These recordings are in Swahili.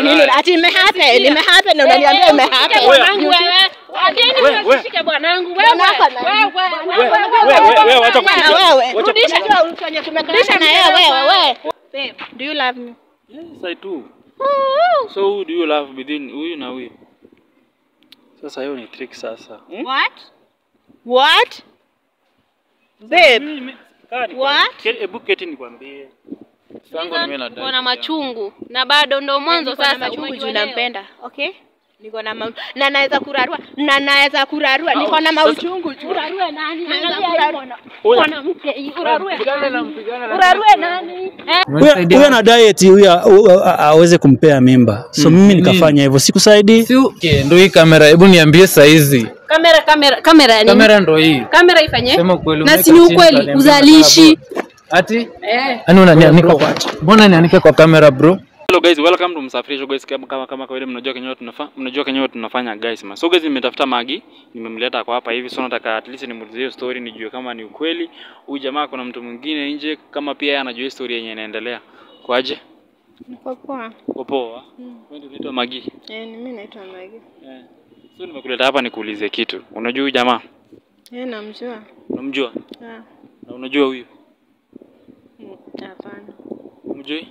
nini? Ati imehappen, imehappen na unaniambia imehappen. Bwanangu wewe. Wageni Wewe, wewe. wasishike bwanangu wewe. Bwanako na- Wewe. Wewe, wewe, wacha Na kupiga. wewe. Wacha Rudisha tu kwenye tumekalisha na yeye wewe wewe. Babe, do you love me? Yes, I do. So who do you love between huyu na huyu? Sasa hiyo ni trick sasa. Hmm? What? What? Babe, Mimi- mimi- kaa ni- What? Ke- Hebu keti nikwambie. Tangu mimi na Uko na machungu na bado ndo mwanzo niko na sasa machungu juu umejua leo. nampenda. Okay? Niko na mau na naweza kurarua na naweza kurarua. Niko na mauchungu juu. Urarue nani? Naweza Angalia kurarua. hii mwana- mwanamke hii, urarue nani? Urarue nani? Eh? Huyo huyo ana diet huyo a- a- aweze kumpea mimba. So mimi nikafanya hivyo. Sikusaidii. Si okay, ndo hii kamera, hebu niambie saizi. Kamera kamera kamera ya nini? Kamera ndo hii. Kamera ifanye? Sema ukweli. Na umeweka si ni chini, ukweli utaniambia uzalishi. nataka bro. Ati? Eh. Yaani unanianika kwa Mbona nianike kwa kamera bro? Hello guys, welcome to Msafirisho guys. Kama kama kama kawaida mnajua kenyewe tunafanya mnajua kenyewe tunafanya guys. Ma. So guys nimetafuta Magi, nimemleta kwa hapa hivi. So nataka at least nimuulizie hiyo story nijue kama ni ukweli. Huyu jamaa kuna mtu mwingine nje kama pia yeye anajua hiyo story yenye inaendelea. Kwaje? Niko poa. Uko poa? Wewe ndio unaitwa Magi. Eh, mimi naitwa Magi. Eh. So nimekuleta hapa nikuulize kitu. Unajua huyu jamaa? Eh, namjua. Unamjua? Ah, Na unajua huyu? mm, hapana. Umjui?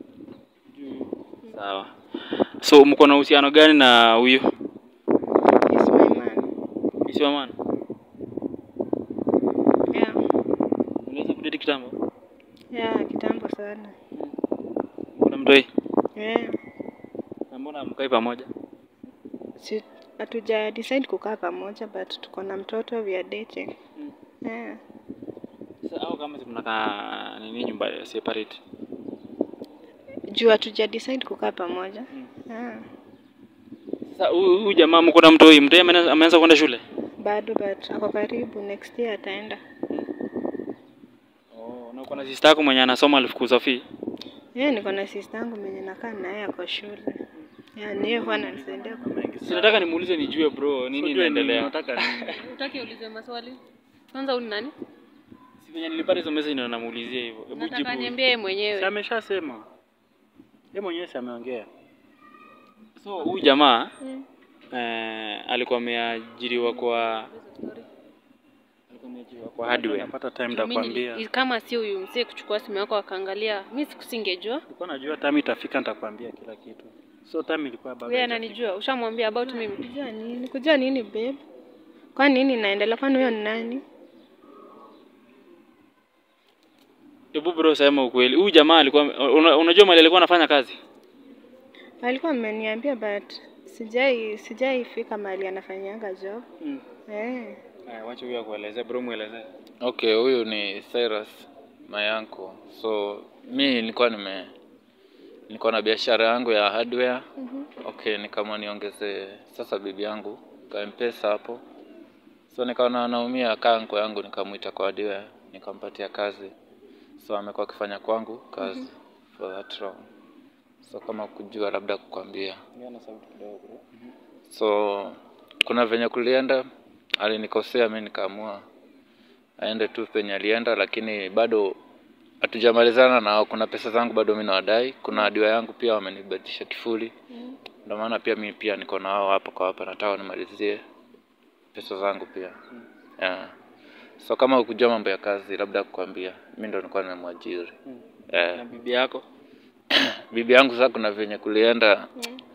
Sawa. So mko na uhusiano gani na huyu? He's my man. Isiwa maana. Yeah. Unaweza kudate kitambo? Yeah, kitambo sana. Kuna mtoi? Yeah. Na mbona mkai pamoja? Si hatuja decide kukaa pamoja but tuko na mtoto we are dating. Yeah. Sasa au kama si mnakaa nini nyumba ya separate? Juu hatuja decide kukaa pamoja. Yeah. Sasa huyu huyu jamaa mko na mtoi, mtoi ameanza ameanza kwenda shule? Bado but ako karibu next year ataenda. Oh, na uko na sister yako mwenye anasoma alifukuza fee? Yeah, niko na sister yangu mwenye nakaa naye ako shule. Yeah, ni yeye huwa ananisaidia kwa mengi. Si nataka nimuulize nijue bro, nini inaendelea? Nataka nini? Utaki ulize maswali? Kwanza huyu ni nani? Si venye nilipata hizo message ndio namuulizia hivyo. Hebu Nataka jibu. niambie yeye Si mwenyewe. ameshasema. Yeye mwenyewe si ameongea. So huyu jamaa eh, alikuwa ameajiriwa kwa alikuwa ameajiriwa kwa hardware. Napata time Mimi nitakwambia. nili- kama si huyu mzee kuchukua simu yako akaangalia, mimi sikusingejua. Nilikuwa najua time itafika nitakwambia kila kitu. So time ilikuwa bado. Wewe haijafika. ananijua, ushamwambia about mimi. Kujua nini? Kujua nini babe? Kwani nini inaendelea? Kwani huyo ni nani? Hebu bro, sema ukweli. Huyu jamaa alikuwa una, unajua mali alikuwa anafanya kazi? Alikuwa ameniambia but sijai sijai fika mahali anafanyanga job. Mm. Eh. Haya, wacha huyu akuelezee bro, muelezee. Okay, huyu ni Cyrus Mayanko. So mi nilikuwa nime nilikuwa na biashara yangu ya hardware. Okay, nikaamua niongeze sasa bibi yangu ka mpesa hapo. So nikaona anaumia kanko yangu nikamwita kwa hardware, nikampatia kazi. So amekuwa akifanya kwangu kazi for that long. So kama kujua labda kukwambia. Ngana sauti kidogo bro. So kuna venye kulienda, alinikosea, mi nikaamua aende tu penye alienda, lakini bado hatujamalizana nao. Kuna pesa zangu bado mi nawadai, kuna adiwa yangu pia wamenibadilisha kifuli, ndio maana pia mi pia niko na wao hapa kwa hapa, nataka nimalizie pesa zangu pia yeah. So kama ukujua mambo ya kazi, labda kukwambia, mi ndo nilikuwa nimemwajiri eh Na bibi yako? bibi yangu sasa kuna venye kulienda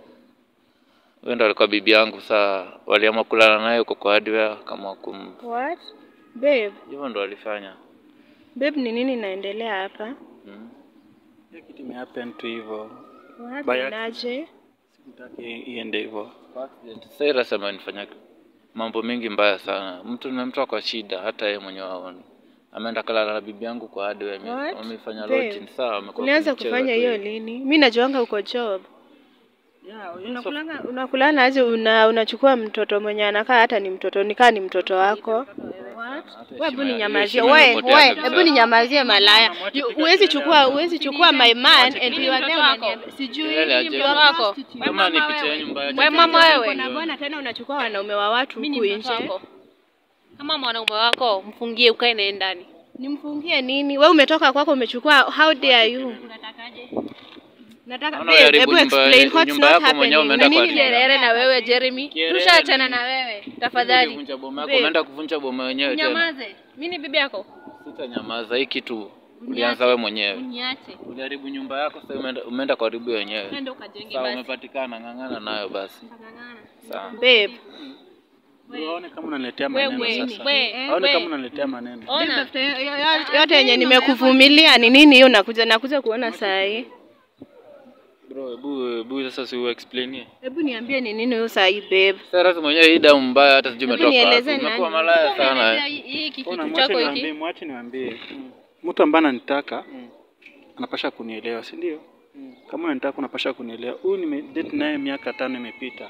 huyo ndo alikuwa bibi yangu saa waliamua kulala naye huko kwa hardware kama kum What? Babe, hivyo ndo walifanya babe ni nini inaendelea hapa? mm. Hiyo kitu imehappen tu hivyo. What? By Inaje? Sikutaki iende hivyo. Cyrus amenifanya mambo mingi mbaya sana mtu nimemtoa kwa shida hata yeye mwenyewe aone ameenda kalala na bibi yangu kwa hardware ame- What? wamefanya Babe, lodging saa wamekuwa Ulianza wakinicheza kufanya tu hiyo hivi. lini? Mi najuanga uko job. Yeah, Unakulanga unakulana aje una unachukua mtoto mwenye anakaa hata ni mtoto nikaa ni mtoto wako. Wewe hebu ninyamazie. heshima Wewe imepotea wewe kabisa. hebu ninyamazie malaya. You- Huwezi chukua huwezi chukua my man and you are there unaniambia sijui Kelele aje. you are wako. prostitute. kama ni picha yenu mbaya Wewe mama wewe. Kuna bwana tena unachukua wanaume wa watu Mimi huku ni mtoto nje. wako. Kama mwanaume wako mfungie ukae naye ndani. Nimfungie nini? Wewe umetoka kwako umechukua how dare you? Unatakaje? Nataka Naona babe, unaharibu hebu nyumba- explain what's nyumba not yako mwenyewe happening. umeenda Na kwa nini Kielele Kelele na wewe Jeremy, Kielele. tushaachana na wewe tafadhali. Ulivunja boma yako, Babe. umeenda kuvunja boma wenyewe tena. Nyamaze, mimi ni bibi yako, Sitanyamaza, hii kitu ulianza wewe mwenyewe. uniache Uliharibu nyumba yako, sasa umeenda umeenda kuharibu wenyewe. nenda ukajenge Sawa, basi. umepatikana, ng'ang'ana nayo basi. Sawa. babe? Waone kama unaniletea Wewe, maneno sasa. wewe, Waone kama wewe, unaniletea maneno. ona Tafuta yo- yo- yo- yote yenye nimekuvumilia ni nini hiyo nakuja nakuja kuona saa hii. Bro, hebu hebu sasa si explain. Hebu niambie ni nini hiyo saa hii babe? Sasa mwenyewe hii damu mbaya hata sijui Hebu umetoka wapi. nieleze Umekuwa nani. malaya sana. Unaelezea eh. hii- hii Ona, kitu mwache chako niwaambie, hiki mwache niwaambie. Mtu ambaye ananitaka anapasha kunielewa, si ndio? Kama unanitaka unapasha kunielewa. Huyu nimedate naye miaka tano imepita.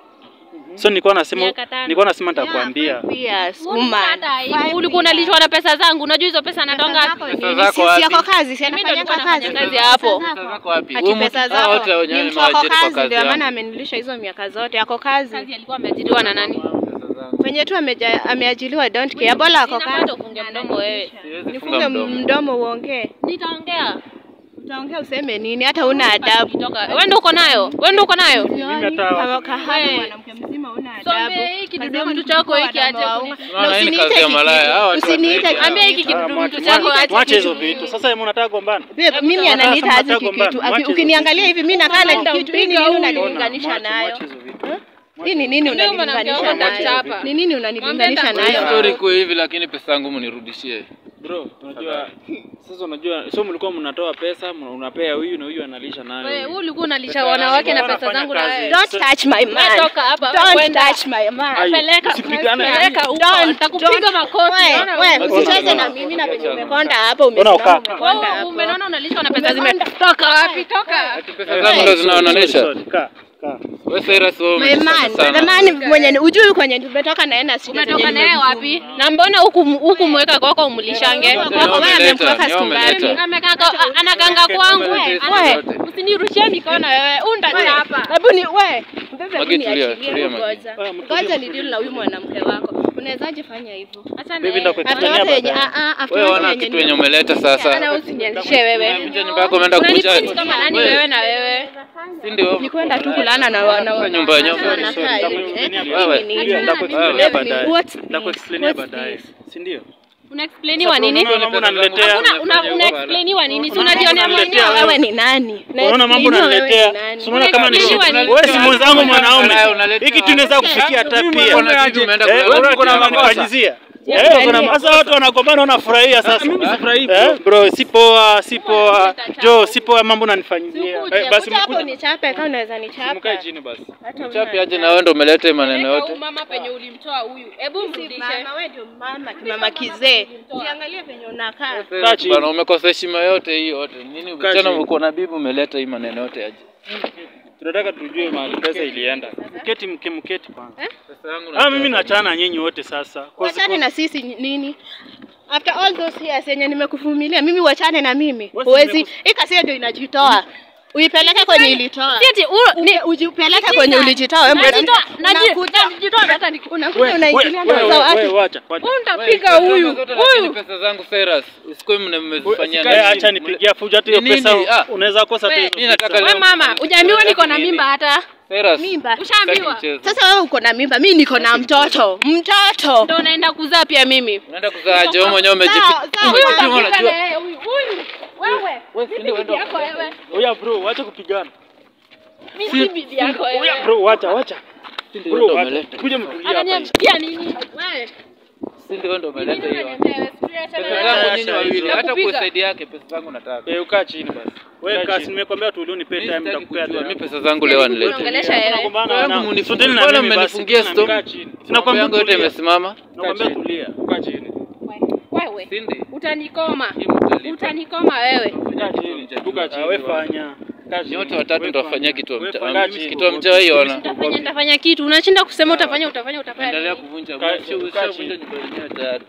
So nilikuwa nasema Miaka tano. nilikuwa nasema nitakwambia. Pia Mbona suma. hata aibu? ulikuwa unalishwa na pesa zangu, unajua hizo pesa natonga wapi? Pesa zako wapi? yako kazi, si Mimi ndo anafanyanga nilikuwa kazi. nafanya kazi hapo. Pesa zako wapi? Ati Huyu mtu- pesa hao wote zako wenyewe ni mtu wako nimewaajiri kwa kazi, kazi ndio maana yangu. amenilisha hizo miaka zote. Ako kazi Kazi alikuwa ameajiriwa na nani? Pesa zangu. penye tu ameja- ameajiliwa, don't care. Bora ako Sina bado kazi. ufunge mdomo wewe. Siwezi Nifunge funga mdomo. mdomo uongee. Nitaongea. Utaongea useme nini? Hata una adabu. Kutoka. Wewe ndio uko nayo? Wewe ndio uko nayo? Kama kahaba Wewe. mwanamke mzima una adabu. Sombe hiki Kazi kidudu yako ni mtu chako kuchukua hiki aje wadada wa kuni- unga. Unaona Na hii ni usiniite kazi ya kikitu. malaya. Hawa watu Usiniite wanaiba. Ambia hiki kikitu. kidudu mtu chako aje. Mwache hizo vitu. Sasa yeye unataka gombana. Babe, mimi Sasa ananiita aje mnataka kikitu. gombana. Aki- Mwache Ukiniangalia hivi mimi nakaa na Ona, kikitu. Hii ni mpiga nini huyu. unanilinganisha Mwache- nayo? mwache hizo vitu. Hii ni nini Ndio mwanamke unanilinganisha wako nayo? ndachapa. Ni nini unanilinganisha Mwambie Hii nayo? story iko hivi lakini pesa yangu mnirudishie. Bro, unajua sasa unajua so mlikuwa mnatoa pesa, mna- unapea huyu na huyu analisha nayo. Wewe huyu. wewe ulikuwa unalisha wanawake na pesa zangu na wewe. Don't touch my Wewe man. toka hapa. Don't kwenda. touch my man. Ai, Peleka. usipigane. Peleka huko. Don't- Nitakupiga don't- makofi. Wewe, Unaona wewe, wewe? usicheze na mimi na venye umekonda hapa, Ona umesimama ukaa. umekonda Wewe hapo. umeona unalishwa na pesa zime. Toka wapi? Toka. Ati pesa zangu ndo zinaonanisha. Sorry, kaa, kaa. Wewe Cyrus wewe My umenifanya man, sana. the man mwenye ujui kwenye umetoka naye na shida Umetoka zenye naye nimemvuma. wapi? Na mbona huku huku mweka kwako umlishange? Ndio Wako wewe umeleta, amemkuweka ndio siku umeleta. ngapi? Amekaa anakanga kwangu. Wewe. Usinirushie mikono wewe. Undachapa. Hebu ni we, mbebe Magi, hebu tulia, niachilie tulia, Magi. ngoja. Ngoja ni deal na huyu mwanamke wako. Unawezaje fanya hivyo? Acha na Baby, yeye. ndakuexplainia After yote yenye baadaye. ah ah after Wewe yote wana yenye kitu yenye umeleta sasa. Ana usinianzishe wewe. Umeficha nyumba yako umeenda Unanitreat kukucha. kama nani wewe na wewe? Si ndio? ni kwenda tu kulana na wana Sasa nyumba yenyewe. wanakaa hivi. Ndakuexplainia Eh, Wewe. hii ni nini? Ndakuexplainia Wewe, baadaye. what's this? Ndakuexplainia What's baadaye. this? Si ndio? Unaexplainiwa nini? Unaona mambo unaniletea. Una una unaexplainiwa nini? Si Unaona unajionea mambo mwenyewe. unaniletea Wewe ni nani? Unaona mambo Explainiwa wewe unaniletea. ni nani? Si unaona kama ni Unaexplainiwa shida. nini? Wewe si mwenzangu mwanaume. Unaleta- Hiki tunaweza kufikia hata pia. Uko na bibi umeenda Eh, kulala. wewe uko na manifanyizia. Eh, uko na sasa watu wanagombana unafurahia sasa. Mimi sifurahi Eh, bro, si poa, si poa. Jo, si poa mambo unanifanyizia. Sikuje. Eh, basi Kuja hapo mkuja. nichape kama unaweza nichapa. Mkae chini basi. Hata Chapi aje na wewe ndo umeleta hii maneno Peleka yote. huyu mama penye ulimtoa huyu. Hebu mrudishe. Mama wewe ndio mama, mama kizee. Usiangalie venye unakaa. Kaa chini. Bana umekosa heshima yote hii yote. Nini Kaa tena chini. uko na bibi umeleta hii maneno yote aje? Tunataka tujue mahali pesa ilienda. Mketi mke mketi kwanza. Pesa yangu Ah, mimi naachana na nyinyi wote sasa. Kwa Wachane na sisi ni- nini? After all those years yenye nimekuvumilia, mimi wachane na mimi. Wewe si Huwezi, nimeku- hii kasia ndio inajitoa. Uipeleke kwenye ilitoa. Sieti Ni ujipeleke kwenye ulijitoa wewe mwanamke. Najitoa, naji- Unakuja- najitoa hata ni Unakuja wewe unaingilia ndoa za wewe watu. wacha. wacha. Untapiga huyu. Huyu. pesa zangu Cyrus. Usikue mmezifanyia Eh, acha nipigia fujo hata hiyo Ni nini? pesa Ah. unaweza kosa tu Wewe, hizo mimi nataka pesa. leo- Wewe mama, hujaambiwa niko na mimba hata. Cyrus. Mimba. Ushaambiwa. Sitaki mchezo. Sasa wewe uko na mimba, mimi niko na mtoto. Mtoto. Ndio unaenda kuzaa pia mimi. Unaenda kuzaa aje wewe mwenyewe Sawa, umejipi. sawa. Huyu Umejipima utapiga na unajua. yeye huyu. Huyu. Wewe. Wewe si ndio Bibi wewe yako wewe. Oya bro, wacha kupigana. Mimi si bibi yako Oya wewe. bro, wacha wacha. ndio Bro, wewe wacha. umeleta. Kuja mtulia hapa. Ananiambia nini? Wewe. Si ndio wewe ndio Nini umeleta hiyo. unaniambia wewe? Sijui acha Pesa wewe. zangu Acha nyinyi hizo. wawili. Hata Nakupiga. kusaidia yake pesa zangu nataka. Eh, ukaa chini basi. Wewe Kaa kasi chini. nimekwambia tu unipe Mimi time sitaki nitakupea kujua. time. Mimi pesa zangu leo anilete. Unaongelesha yeye. Tunagombana Wewe na- munifungie- Soteni na mbona mimi basi, mmenifungia tena stop? kaa Kaa chini. chini. Sina Mambo yangu yote tulia. imesimama. Nakwambia tulia. Kaa chini. Wewe. Sindi. Utanikoma. Hii mtalipa. Utanikoma wewe. Kaa chini. Tukaa Ah, chini. wewe fanya. Kaa chini. Nyote watatu Wewe nitawafanyia fanya. kitu Wewe mta- fanya. mimi kitu mjawahi ona. Utafanya nitafanya kitu. Unashinda kusema utafanya utafanya utafanya. Endelea nini? kuvunja Kaa- usha- kaa ushavunja nyumba yenyewe tayari.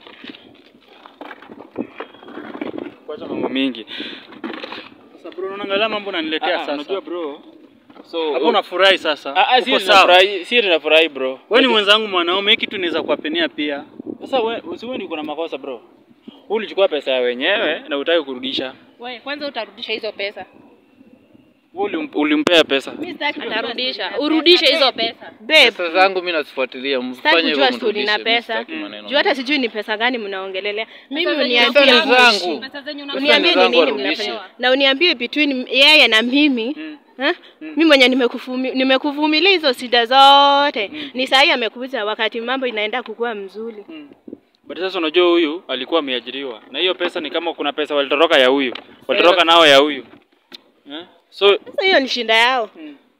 Kuacha mambo mingi. Sasa bro, unaangalia mambo unaniletea Ah, ah, sasa. Unajua bro. So Hapo unafurahi sasa. Ah, ah, Uko si sawa. tunafurahi, si tunafurahi bro. Wewe ni mwenzangu mwanaume, hiki tu naweza kuwapenia pia. Sasa wewe usiwe uko na makosa bro. Wewe ulichukua pesa ya wenyewe na utaki kurudisha. Wewe kwanza utarudisha hizo pesa. Wewe ulim- ulimpea pesa. Mimi sitaki kujua Atarudisha. story na Urudishe pesa. hizo pesa. Babe, Pesa zangu mimi nazifuatilia, sitaki mfanye hivyo kujua story mrudishe. na mimi pesa. sitaki maneno Juu hata mengi. sijui ni pesa gani mnaongelelea. Mimi Pesa zenye uniambie Pesa ni mwishi. zangu. Pesa zenye Uniambie ni zangu nini arudishe. mnafanya. Na uniambie between yeye na mimi. Eh? Mimi mwenye nimekuvumi- nimekuvumilia hizo shida zote. Ni sahi amekuja wakati mambo inaenda kukua mzuri. But sasa unajua huyu alikuwa ameajiriwa. Na hiyo pesa ni kama kuna pesa walitoroka ya huyu. Walitoroka nao ya huyu. Eh? So Sasa hiyo ni shinda yao.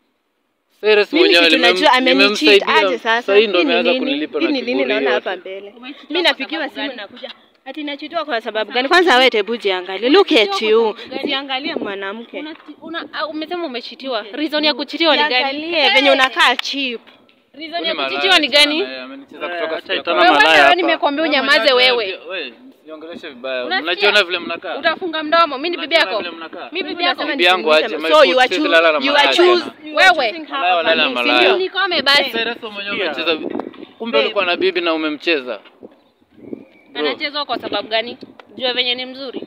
Cyrus Mimi mwenyewe si tunajua nimem- amenicheat nimemsaidia. aje sasa. Sasa hii ndo Hii ni ameanza nini? kunilipa Hii na ni nini kiburi naona yote. hapa mbele. Mimi napigiwa simu nakuja. Ati nachitoa kwa sababu gani? Kwanza wewe tebu jiangalie. Look at you. Jiangalie mwanamke. Una, una, ah, umesema umechitiwa. Reason ya kuchitiwa ni gani? Jiangalie venye unakaa cheap. Reason Huyu ya malaya kuchitiwa ni gani? sana, eh, amenicheza kutoka acha siku ya itana kwanza. Wewe malaya wewe hapa. nimekwambia unyamaze wewe. Wewe, msiongeleshe vibaya. Unasikia? Mnajiona vile mnakaa. Utafunga mdomo. Mimi ni bibi Mnajiona yako. vile mnakaa. Mimi bibi Bibi yako. anasema Bibi yangu aje, nisimwite- my So foot, you are sisi choose- lala na you are malaya choose- tena. you are Wewe. choosing her Malaya over walala me, malaya. si ndio? Nikome basi. Cyrus mwenyewe Sikia. umecheza. Kumbe ulikuwa na bibi na umemcheza. Anachezwa kwa sababu gani? Jua venye ni mzuri.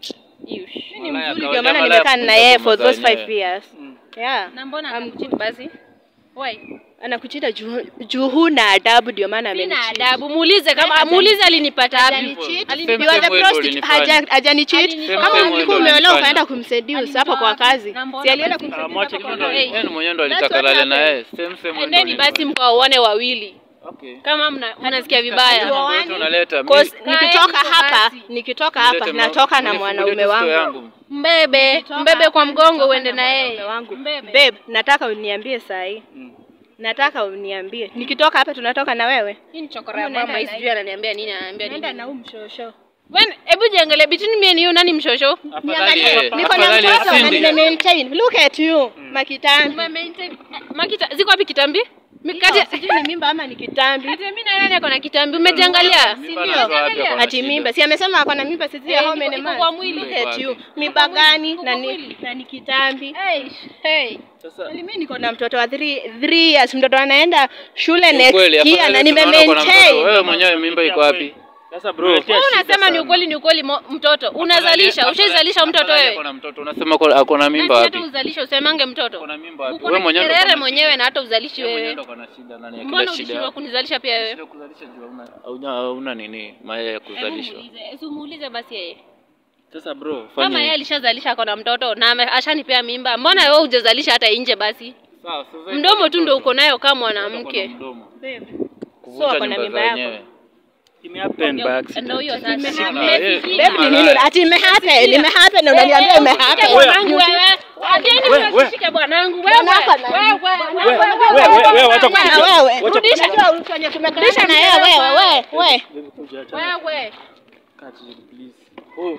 Yush. Ni Malaya mzuri kawaida, ndio maana malaya nimekaa kuja na yeye kwa for those masaa 5 yenyewe. years. Yeah. Na mbona akakuchiti basi? Why? Anakuchita juu juu huna adabu ndio maana Sina amenicheat. adabu. Muulize kama muulize alinipata wapi. Hajanicheat. Same You are the same way prostitute. ulinifanya. Haja- Hajanicheat. Alinitoa. Kama Same way ulikuwa ndo umeolewa ulinifanya. ukaenda kumseduce hapo kwa kazi. Na mbona Si alienda basi- kumseduce mwache hapo kwa kidogo. kazi. Yeye mwenyewe ndo That's alitaka what lale na happened. yeye. Same same way ndo Endeni basi ulinifanya. mkawaone wawili. Okay. Kama mna mnasikia Hiyo vibaya. mambo yote unaleta. Cause Mimi- nikitoka Kaeni hapa, basi. nikitoka hapa Nilete ma- natoka na unifungulie mwanaume tu wangu. store yangu. Mbebe, mbebe kwa mgongo uende na yeye. Mwanaume wangu. Mbebe. Babe, nataka uniambie saa hii. Nataka uniambie. Nikitoka hapa tunatoka na wewe. Hii ni chokora ya Unaenda mama, hii na sijui ananiambia nini, ananiambia Nenda nini. na huu mshosho. Wen, hebu jiangalie between me and you nani mshosho? Afadhali Niangalie, yeye. niko na Afadhali mtoto na asindi. nime maintain. Look at you. Makitambi. Ume maintain Makita, ziko wapi kitambi? Mikati. Kati sijui ni mimba ama ni kitambi. Ati mimi na nani ako na kitambi? Umejiangalia? Mimba ndio? anatoa wapi ako na Ati shida? mimba. Si amesema ako na mimba sisi ya Eh, home iko- and iko man. kwa mwili. Look at you. Iko Mimba gani Iko na kwa ni mwili. na ni kitambi. Hey, hey. sasa Mimi niko na mtoto wa 3 years. Mtoto anaenda shule Ni next ukweli, year afadhali na nime tunaona uko na mtoto. maintain. Wewe mwenyewe mimba iko wapi? sasa bro Unaletea Wewe shida unasema ni sana. ukweli ni ukweli mo- mtoto. Unazalisha, ushaizalisha mtoto Afadhali wewe. ako na mtoto. Unasema ako- ako na mimba Nani wapi? hata uzalishe usemange mtoto. Ako na mimba wapi? Uko Wewe na mwenyewe ndo kiherere uko na mwenyewe na hata uzalishi Wewe mwenyewe wewe. ndo uko na shida nani ya Mbona kila shida. ulishindwa kunizalisha pia wewe? Shida kuzalisha juu hauna- hauna hauna nini maya ya kuzalishwa. Muulize, si umuulize basi yeye. sasa bro Kama fanya yeye hivi. alishazalisha ako na mtoto na ame- ashanipea mimba, mbona wewe hujazalisha hata nje basi? Sawa, sasa Mdomo tu ndo uko nayo kama Uko na mwanamke. mdomo. Babe. Kuvunja ako na nyumba mimba za yako. wenyewe. Ime happen by Ndio accident. hiyo sasa. Sina, yeye- Mmesikia? Babe ni nini? Ati imehappen, imehappen na unaniambia Shike imehappen. bwanangu wewe. Wageni Wewe, wewe. usishike bwanangu wewe. Bwanako na- Wewe, Wewe, wewe. wewe, wewe, wacha Na kupiga. wewe. Wacha Rudisha kupiga. tu kwenye tumekalisha na yeye wewe wewe wewe. Baby, kuja, acha. Wewe. Kaa chini, please. Oh.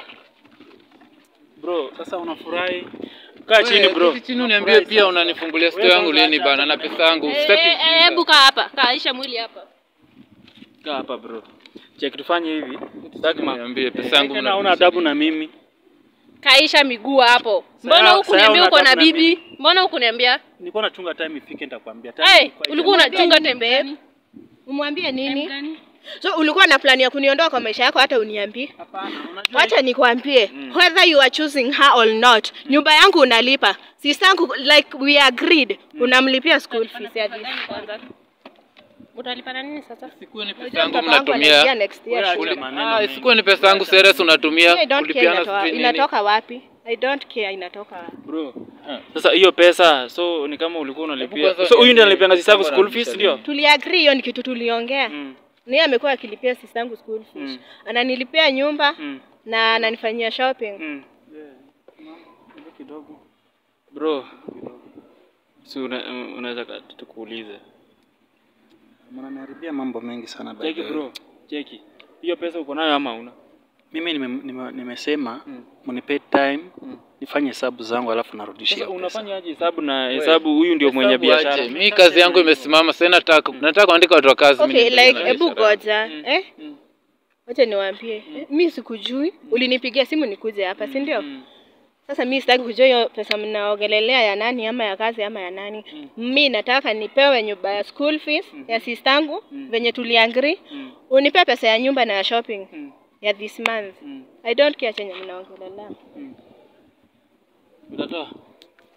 Bro, sasa unafurahi? Kaa chini Wewe, bro. keti chini uniambie pia unanifungulia store yangu lini bana na pesa yangu. Eh, Sitaki eh, eh, Hebu kaa hapa. Kaisha mwili hapa. kaa hapa bro check tufanye hivi sitaki ma niambie pesa yangu Tena una adabu na mimi. Kaisha miguu hapo. Mbona Saya- hukuniambia saya uko na unataka na bibi? Mbona hukuniambia? Nilikuwa nachunga time ifike nitakwambia. Time Hey, ilikuwa ulikuwa Mwambie unachunga nini, tembe babe? gani? Umwambie nini? Gani? So ulikuwa na plani ya kuniondoa kwa maisha yako hata uniambie? Hapana, unajua Wacha nikwambie, whether you are choosing her or not, nyumba yangu unalipa. Sistangu like we agreed, unamlipia school fees ya this. Kwanza. Utalipa na nini sasa? Sikuwe ni pesa Unajua yangu mtoto wangu anaingia mnatumia. next year Wewe shule. acha maneno Ah, mengi. sikuwe ni pesa yangu serious unatumia I don't care kulipiana inatoka, sijui nini. inatoka wapi? I don't care inatoka wapi. bro Ah. sasa hiyo pesa so ni kama ulikuwa Hebu unalipia kwanza so huyu ndiye niambie, analipianga sisabu kama school fees anarudisha ndio Tuliagree hiyo ni kitu tuliongea. Mm. Na yeye amekuwa akilipia sistangu school fees. Mm. Ananilipia nyumba Mm. na ananifanyia shopping. Mm. Kidogo kidogo. bro si una, unaweza ka- tukuulize Mnaniharibia mambo mengi sana by cheki the way. bro cheki hiyo pesa uko nayo ama una Mimi nime, nime, nimesema Mm. mnipe time Mm. nifanye hesabu zangu alafu narudishia sasa pesa. unafanya aje hesabu na hesabu huyu ndio mwenye Hesabu biashara aje. Mimi kazi yangu imesimama sasa nataka nataka kuandika watu wa kazi mimi Okay, niendelee like na hebu biashara yangu. goja, Mm. eh? Mm. Wacha niwaambie. Mi sikujui, ulinipigia simu nikuje hapa, si ndio? Mm. Sasa mi sitaki kujua hiyo pesa mnaongelelea ya nani ama ya kazi ama ya nani. Mi nataka nipewe nyumba ya school fees ya sistangu venye tuliagree. Mm. Unipe pesa ya nyumba na ya shopping Mm. ya this month. Mm. I don't care chenye mnaongelelea. utatoa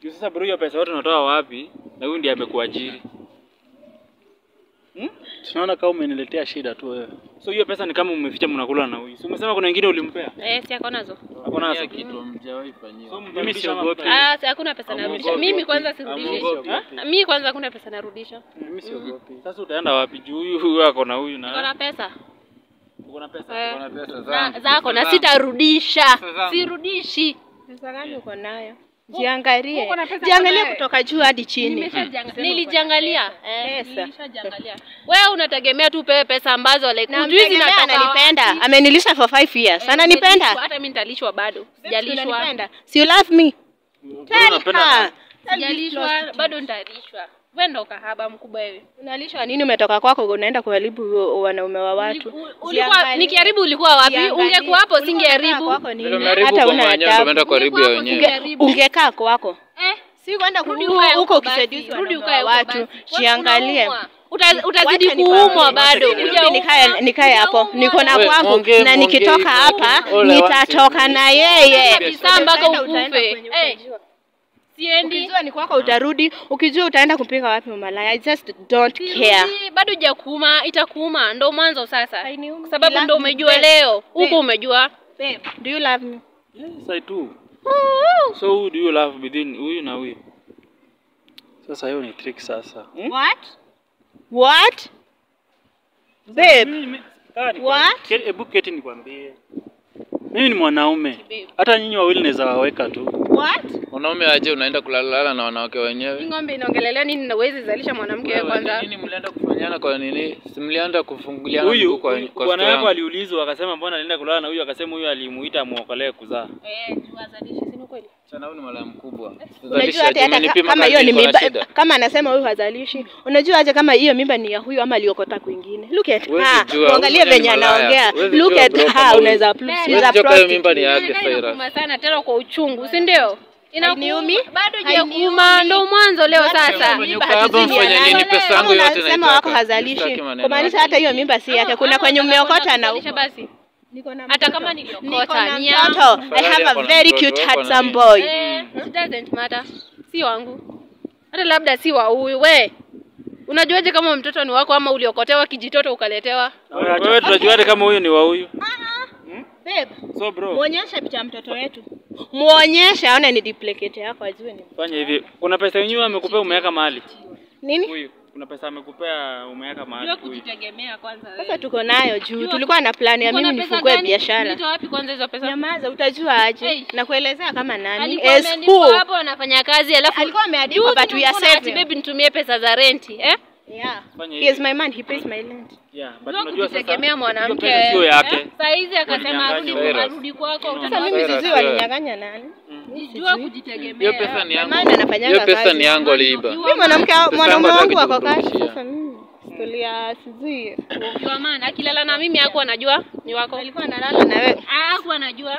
Juu Sasa bro, hiyo pesa yote unatoa wapi? Na huyu ndiye amekuajiri. Tunaona kama umeniletea shida tu wewe. So hiyo pesa ni kama umeficha mnakula na huyu. Si umesema kuna wengine ulimpea? Eh, si ako nazo. Hapo nazo. kitu hamjawahi fanyiwa. So Mimi mtarudisha ama siogopi. mtaenda? Ah, si hakuna pesa narudisha. Amuogopi. Mimi kwanza sirudishi. Amuogopi. Mimi kwanza hakuna pesa narudisha. Mimi siogopi. Sasa utaenda wapi? Juu huyu huyu ako na huyu Niko na na pesa. uko na pesa. Eh. Kuna pesa Na zangu. zako na sitarudisha. zangu. Sirudishi. Pesa gani uko nayo? Jiangalie. uko na pesa Jiangalie uko nayo? kutoka juu hadi chini. Nimeshajianga- Nilijiangalia. Eh, Pesa. nilishajiangalia. Wewe unategemea tu pewe pesa ambazo like Na hujui mtegemea zinatoka ananipenda. wapi. Amenilisha for 5 years. Eh, Ananipenda. nimelishwa, Hata mimi nitalishwa bado. Sijalishwa. Unanipenda. Si you love me? Tell unapenda her. Sijalishwa, bado nitalishwa. Wewe ndo kahaba mkubwa wewe. Unalishwa nini? Umetoka kwako unaenda kuharibu wanaume wa watu. Uli- Ulikuwa Jiangalie. nikiharibu ulikuwa wapi? Jiangalie. Ungekuwa hapo Ulikuwa unakaa singeharibu. kwako nini? Vile umeharibu Hata kwa una mwenyewe ndio adabu. umeenda kuharibu ya wenyewe. Ungekuwa Ungekaa kwako. Eh, Si kwenda rudi ku- ukae huko huko basi. ukisaidiwa Rudi na ukae huko watu. basi. Jiangalie. Unaumwa. Uta- Utazidi Wacha nikwambie. kuumwa bado. Rudi Hujaumwa. nikae nikae hapo. Niko na Wewe, kwangu muongee, na muongee nikitoka hivyo. hapa Ole, nitatoka na yeye. Kabisa mpaka Utaenda- utaenda ukufe. kwenye Eh, utajua. Siendi. Ukijua ni kwako utarudi, ukijua utaenda kupiga wapi umalaya. I just don't care. Sirudi, bado hujakuuma, itakuuma. Ndo mwanzo sasa. Hainiumi. Kwa sababu You ndo love me, umejua babe. leo. Huku Babe. umejua. Babe, do you love me? Yes, I do. So who do you love between huyu na huyu? Sasa hiyo ni trick sasa. What? What? Babe, Mimi- kaa nikwambie. What? Ke- Hebu keti nikwambie. Mimi ni mwanaume. Hata nyinyi wawili naweza waweka tu. what? Wanaume aje unaenda kulalala na wanawake Hii wenyewe? ng'ombe inaongelelea nini na uwezi zalisha mwanamke wewe Wewe, kwanza? Nini mlienda kufanyana kwa nini? Si mlienda kufunguliana Huyu mguu kwa huyu- kwa bwana store yako yangu? aliulizwa akasema mbona alienda kulala na huyu akasema huyu alimuita amuokolee kuzaa. Eh, jua zalishi, si ni kweli? Sana huyu ni malaya mkubwa. Unajua hata hata ka- kama hiyo ni mimba kama anasema huyu hazalishi. Unajua aje kama hiyo mimba ni ya huyu ama aliokota kwingine. Look at Huwezi her. jua, Angalia huyu ni venye malaya. anaongea. Huwezi Look jua at bro, kama her. huyu- Unaweza Eh, she's Huwezi a jua kama hiyo mimba ni prostitute. yake Inauma Saira. sana tena kwa uchungu, si ndio? Hainiumi? Bado Hainiumi. hujakuuma, ndo mwanzo leo sasa. Kwenye Mimba ukaa hapa hatuzidi mfanye ya nini? nani. Pesa Kama yangu yote unasema naitaka. wako hazalishi. Sitaki maneno Kumaanisha yako. hata hiyo mimba si yake. Kuna Ama kwenye unataka umeokota na kuzalisha basi. Niko na Hata mtoto. kama Niko niliokota na ni yangu. mtoto. I Fadhali have a ako na very mtoto, cute wako na handsome nini? boy. Eh, it doesn't matter. Si wangu. Hata labda si wa huyu. We. Unajuaje kama mtoto ni wako ama uliokotewa kijitoto ukaletewa? Wewe tunajuaje kama huyu ni wa huyu? Babe, So bro, muonyeshe picha ya mtoto wetu. Muonyeshe aone ni duplicate yako ajue ni fanya hivi. Kuna pesa yenyewe amekupea umeweka mahali. nini. Huyu kuna pesa amekupea umeweka mahali Jua huyu. kujitegemea kwanza wewe. Sasa tuko nayo juu tulikuwa na plani ya Uko na mimi pesa nifungue gani? biashara. Ulitoa wapi kwanza hizo pesa? Nyamaza, utajua aje? Hey. Nakuelezea kama nani. Alikuwa As ameandikwa who? hapo anafanya kazi alafu Alikuwa ameandikwa Juzi but we are tulikuwa na ati saving. baby nitumie pesa za renti, eh? Yeah. Fanya He is hivi. my man, he pays my rent. Yeah, but Jua unajua sasa kujitegemea hiyo mwanamke. pesa sio yake. Eh? Saa hizi akasema arudi Ulinyang'anywa. arudi kwako. Sasa utaona mimi Sarah, sijui Sarah. walinyang'anya nani. jua kujitegemea. Hiyo pesa ni My yangu. man anafanyanga Hiyo pesa kazi. ni yangu aliiba. Mimi mwanamke mwanaume yangu wangu hataki wako kazi. kumrudishia. Sasa mimi tulia sijui. Jua maana akilala na mimi hakuwa anajua ni wako. Alikuwa analala na wewe. Hakuwa anajua.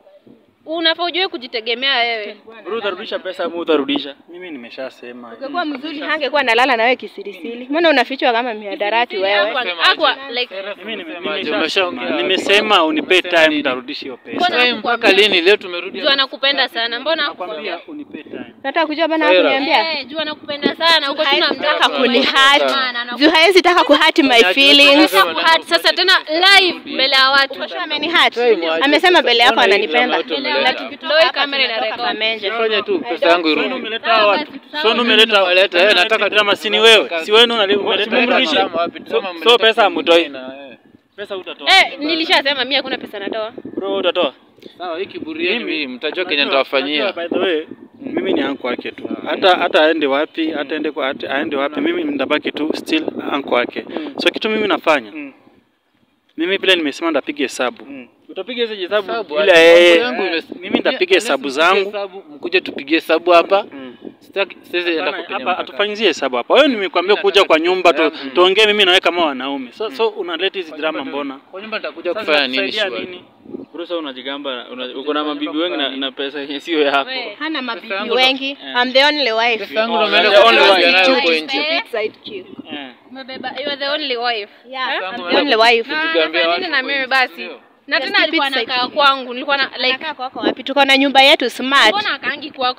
Unafaa ujue kujitegemea wewe. Bro, utarudisha pesa ama utarudisha? Mimi nimeshasema. Ungekuwa mzuri hangekuwa analala na wewe kisirisiri. Mbona unafichwa kama mihadarati wewe? Hakuwa- hakuwa like Mimi nime- Umesemaje? nimesha- Umeshaongea. nimesema unipe time nitarudisha hiyo pesa. Mbona Wewe mpaka lini? Leo tumerudi. jua nakupenda sana. Mbona hakukwambia? Nakwambia unipe time. Nataka kujua bana Saira. kuniambia. Eh, jua nakupenda sana. Uko tuna Nataka mtaka kunihurt. Sana, Juu haezi taka kuhurt my feelings. Kuhurt sasa tena live mbele ya watu. Kwa sure amenihurt. Try mwache Amesema mbele yako Ona hii ananipenda. watu Mbele ya wameleta. watu. Ndio hii kamera inareka. Pamenje. Fanya tu pesa yangu Sonu irudi. umeleta hawa watu. Sonu umeleta Waleta, eh, nataka drama si ni wewe. Si wewe unaleta umeleta Tumrudishe. drama. So- so pesa hamtoi? hamtoi. Pesa utatoa. Eh, nilishasema mimi hakuna pesa natoa. Bro, utatoa. Sawa, hii kiburi yenu Mimi- hii mtajua Kenya Unajua- nitawafanyia. unajua, By the way, mimi ni anko wake tu. Hata hata aende wapi, hata aende kwa hata aende wapi, mimi nitabaki tu still anko wake. So kitu mimi nafanya, Mm. mimi vile nimesema ndapiga hesabu. Mm. Utapiga hizo hesabu Hesabu, bila hadi yeye. mambo yangu imes- mimi nitapiga Unless hesabu mpige zangu. hesabu, Mkuje tupige hesabu hapa. Mm. Sitaki sisi enda Hapana, kupenya Hapa mpaka. hatufanyizie hesabu hapa. Wewe nimekwambia Mimi kuja nataka kwa nyumba tu, pesa yangu. tuongee mimi na wewe kama wanaume. So so unaleta hizi drama mbona? Kwa nyumba nitakuja Sasa kufanya nini kusaidia shwari? nini? Bro, sasa unajigamba una- uko na mabibi wengi na, na pesa yenye sio yako. We. Hana mabibi yangu ndo- wengi. I'm the only wife. Pesa yangu Oh, ndo umeenda the only kupiga one. nayo huko Stupid. nje. Eh? Sidekick. Eh. Umebeba, you are the only wife. Yeah, Eh? I'm Yangu the only wife. Na Tujigambie anafanya watu nini na huko mimi nje, basi? sio? Na Yes, tena alikuwa stupid anakaa side. kwangu. Nilikuwa na like Anakaa kwako wapi? Tuko na nyumba yetu smart. mbona akaangi kwako?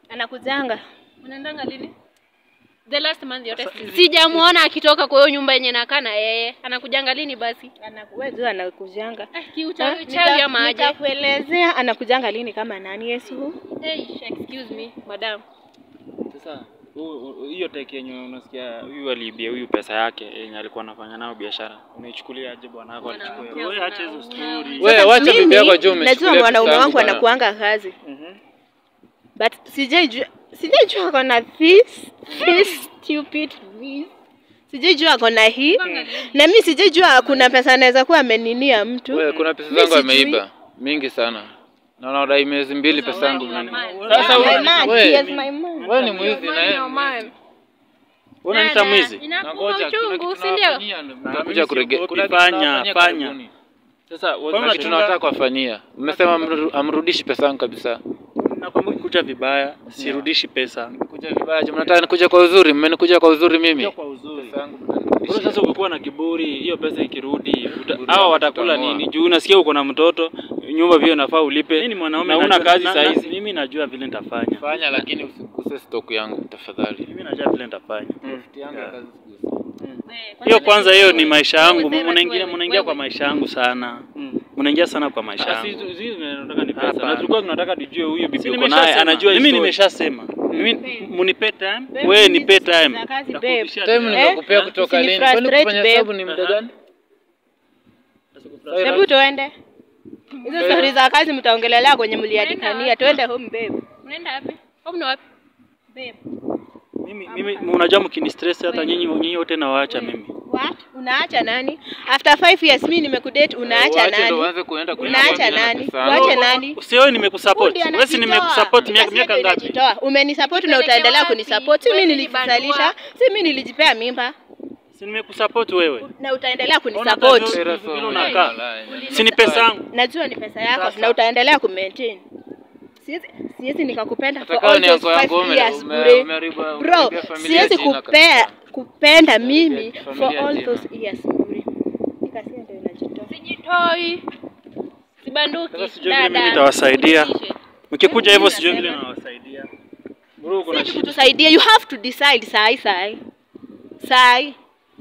Anakujanga. Unaendanga lini? The last month yote sijamuona akitoka kwa hiyo nyumba yenye nakaa na yeye. Anakujanga lini basi? Anakuwezo anakujanga. Eh, kiuchawi Ha? chawi Nita- ama aje? Nitakuelezea anakujanga lini kama nani Yesu. Hey, excuse me, madam. Sasa u- u- hiyo teki yenye unasikia huyu aliibia huyu pesa yake yenye alikuwa anafanya nayo biashara, unaichukulia aje bwana wako alichukua? Wewe acha hizo story. Wewe Sasa wacha bibi yako mimi juu Najua umechukulia mwanaume pesa wangu yangu bana. anakuanga kazi. But sijaijua sijaijua ako na this this stupid this. Sijaijua ako na hii. Na mimi sijaijua kuna pesa anaweza kuwa ameninia mtu. Wewe kuna pesa Mimi zangu sijui. ameiba mingi sana. Na unadai miezi mbili pesa yangu mingi. Sasa wewe- my man, wewe- he is my man. Wewe ni mwizi na yeye. Unaniita mwizi? Inakuwa uchungu, si ndio? Nakuja kurege. siogopi, Kuna kitu fanya, tunawafanyia fanya. karibuni. Sasa Mbona Kuna kitu tunataka kuwafanyia. Mmesema amru- amrudishi pesa yangu kabisa. Nakwambia kuja vibaya, sirudishi pesa. Kuja vibaya, je, mnataka nikuja kwa uzuri? Mmenikuja kwa uzuri mimi. Kwa uzuri. Pesa yangu Bro, mtanirudishia. sasa ukikuwa na kiburi, hiyo pesa ikirudi, uta- Kiburi hawa yako watakula tutamua. nini? Juu unasikia uko na mtoto, nyumba pia unafaa ulipe. Mimi ni mwanaume na una najua- kazi na- saa na- hizi. Mimi najua vile nitafanya. Fanya lakini usiguse stock yangu tafadhali. Mimi najua vile nitafanya. Profit yangu ya kazi usiguse. Hiyo kwanza hiyo ni maisha yangu. Wewe, Mnaingia wewe, mnaingia kwa wewe. maisha yangu sana. Mm. Mnaingia sana kwa maisha Ah, si- yangu. si- si tunataka ni pesa. Hapana. Na tulikuwa tunataka tujue huyu bibi Si uko naye nimeshasema. anajua Mimi history. nimeshasema. Mimi munipe time, Babe, wewe mimi nipe siku time. za kazi, babe. Nakurudishia Time time. nimekupea Eh? kutoka lini? Kwani Usinifrustrate, kufanya babe. hesabu ni muda gani? Hebu tuende. Hizo stori za kazi mtaongelelea kwenye mliadikania. Tuende home babe. Unaenda wapi? Home ni wapi? Babe. Mimi mimi unajua mkini stress hata nyinyi nyinyi wote nawaacha mimi. What? Unaacha nani? After five years mimi nimekudate unaacha Uache ndo nani? uanze kuenda kwenye Unaacha familia na nani? pesa yangu. Uache nani? Usiwe nimekusupport. Fundi Wewe si anajitoa. nimekusupport miaka Kazi miaka yako ngapi? inajitoa. Umenisupport na utaendelea kunisupport. Si mimi nilijizalisha, si mimi nilijipea mimba Si nimekusupport wewe. na utaendelea Ona kunisupport. kazi- Era vile somo. unakaa. Walai. Si ni pesa yangu. Najua ni pesa yako na utaendelea kumaintain. Siwezi siwezi nikakupenda for Hata kama all ni those yangu yangu five ume- years ume- bure. umeharibu- Bro, umeharibia familia siwezi jina kupea kabisa. kupenda mimi Umeharibia for familia all jina. those years bure. Nikasia ndio inajitoa. Sijitoi. Sibanduki. Sasa sijui vile mimi Dada. nitawasaidia. Usitishe. Mkikuja hivyo Mimi sijui vile nasema. nawasaidia. Bro, uko na Sisi shida. kutusaidia, you have to decide sai sai. Sai.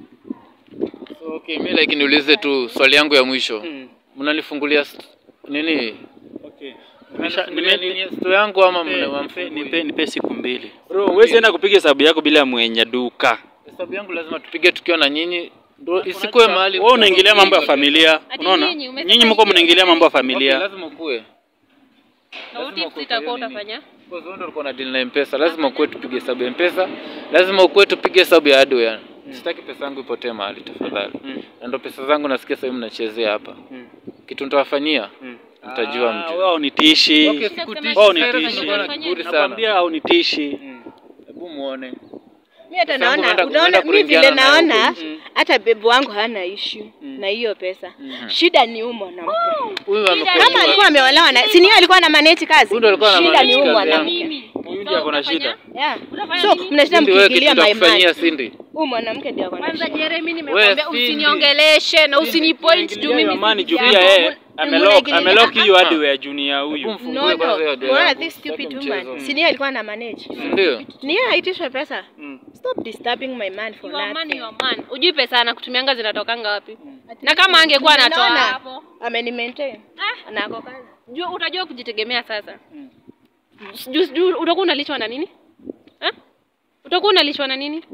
So, okay, mi like niulize tu swali yangu ya mwisho. Mm. Mnanifungulia st- nini? Okay. Nimesha Mnanifungulia nime nini sto yangu ama nipe, nipe, mnawamfungui? nipe, nipe siku mbili. Bro, huwezi enda kupiga hesabu yako bila mwenye duka. Hesabu yangu lazima tupige tukiwa na nyinyi. Ndio isikuwe mahali. Wewe unaingilia mambo ya familia. Ati Unaona? nyinyi, umesema Nyinyi mko hivi. mnaingilia mambo ya Okay, familia. lazima ukuwe. Na what if sitakuwa utafanya? Kwa sababu ndio ulikuwa na deal na M-Pesa, lazima ukuwe tupige hesabu ya M-Pesa, lazima ukuwe tupige hesabu ya hardware. Sitaki pesa yangu ipotee mahali tafadhali. Mm. Na ndio pesa zangu nasikia sasa hivi mnachezea hapa. Mm. Kitu nitawafanyia Mm. mtajua Ah, mjue. wewe haunitishi. Okay, Sasa sikutishi. Wao Sasa nitishi. nilikuwa na kiburi sana. Nakwambia haunitishi. Hebu muone. Mimi hata Pesa yangu naona unaenda- unaona unaenda mimi vile kuringiana nayo naona huko nje. hata bebu wangu hana issue na hiyo pesa. Shida ni huyu mwanamke. Huyu Kama amekuwa alikuwa ameolewa na si ni yeye alikuwa na manage kazi. Huyu ndo alikuwa ana Shida manage ni huyu kazi yangu. mwanamke. Huyu ndiye ako na shida. Yeah. Unafanya So nini? mnashinda Cindy, wewe kitu mkiingilia my nitakufanyia man. Cindy. Huyu mwanamke ndio ako na Kwanza shida. Jeremy Wewe, nimekwambia Cindy. usiniongeleshe na usinipoint juu Unaingilia mimi your money juu si pia yako. yeye amelock Unaingilia- amelock hiyo Ah. hardware junior huyu. Hebu mfungue No, no. kwanza hiyo hardware Unaona yangu. this stupid Sitaki woman. mchezo. Si ni yeye alikuwa na manage. Ndio. Ni yeye aitishwe pesa. Mm. Stop disturbing my man for You are man, nothing. you are man. Ujui pesa anakutumianga zinatokanga wapi? Na kama angekuwa anatoa Unaona? hapo, Ameni maintain. Ah. Na ako kazi. jua utajua kujitegemea sasa. Sijui sijui utakuwa unalishwa na nini? Eh? Utakuwa unalishwa na nini?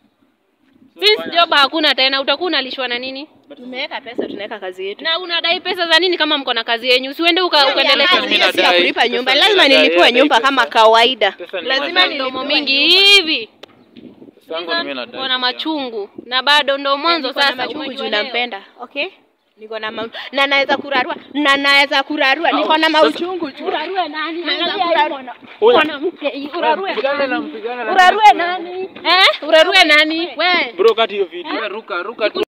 Since job hakuna tena, utakuwa unalishwa na nini? Tumeweka pesa tunaweka kazi yetu. Na unadai pesa za nini kama mko na kazi yenyu? Usiende uka, Yaani ukaendelea ya mimi kazi, si ya nadai. kulipa nyumba. Pesa Lazima mimi nadai, nilipiwe yeye nyumba adai kama pesa. kawaida. Pesa ni Lazima nadai. mdomo nilipiwe mingi nyumba. hivi. Pesa yangu ni mimi nadai. Uko na machungu na bado ndo mwanzo Niko na sasa machungu umejua juu leo. nampenda. Okay? Niko na ma... na naweza kurarua na naweza kurarua. Niko na mauchungu juu. Urarue nani? Naweza Angalia kurarua. huyu mwanamke, urarue Mpigane na nani? mpigane na Urarue nani? Eh? Urarue nani? We. Bro, kati hiyo video. Ruka ruka tu.